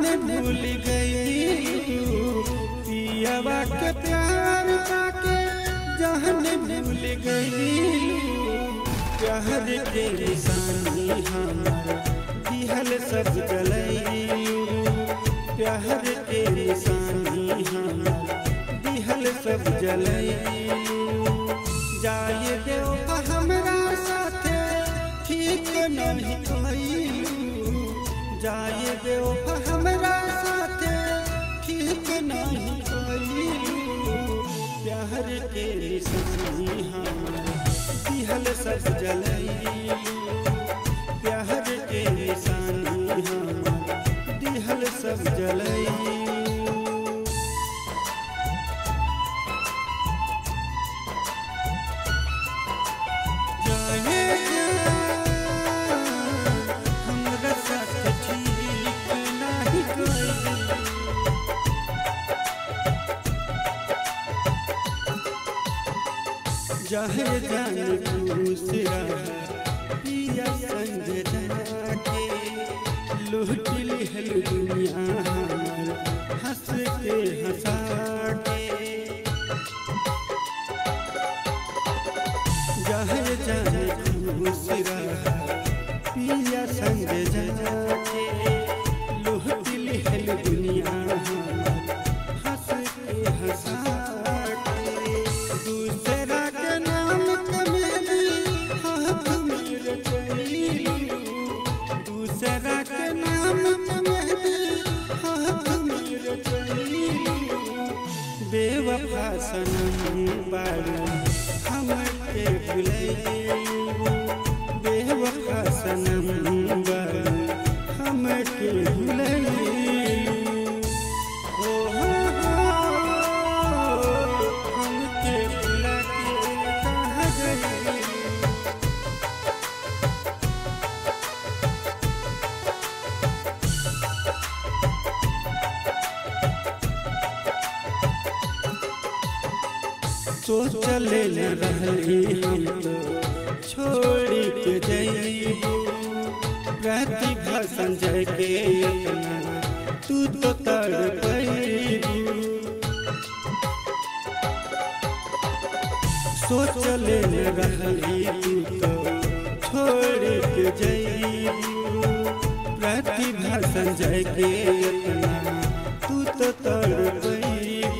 भूल गई पियावा के प्यार पाके जहन भूल गई प्यार के निशानी हमार दिहल सब जलैलू प्यार के निशानी हमार दिहल सब जलैलू जाए देव हमरा साथे ठीक नहीं कइलू जाए देव हमरा साथे ठीक नहीं कइलू प्यार के निशानी हमार दिहल सब जलैलू प्यार के निशानी हमार दिहल सब जलैलू जाने जा, हमरा साथ ठीक नाही कइलू। जहे जान खुश रहा पिया संग जाके लूट लिहल दुनिया हमार हंस के हंसा के जहे जान खुश रहा पिया संग जाके लूट लिहल दुनिया हमार हंस के हंसा के दूसरा के नाम कमेली हाथ में रचैलू दूसरा के नाम कमेली हाथ में रचैलू बेवफा सनम बारू हम के भुलैलू बेवफा सनम बारू हम के भुलैलू ओ हो हो हमके भुला के कहाँ गई सोचले न रहली हम तो छोड़ी के जइबू प्रतिभा संजय के इतना तू तो तड़पैबू सोचले न रहली तू तो छोड़ के जइबू प्रतिभा संजय के इतना तू तो तड़पैबू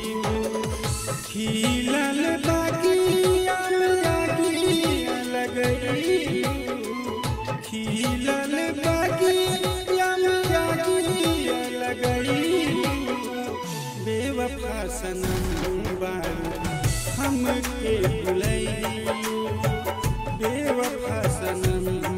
खिलल बागिया लागिया लगैलू खिलल बागिया लागिया लगैलू बेवफा सनम बारू हम के भुलैलू बेवफा सनम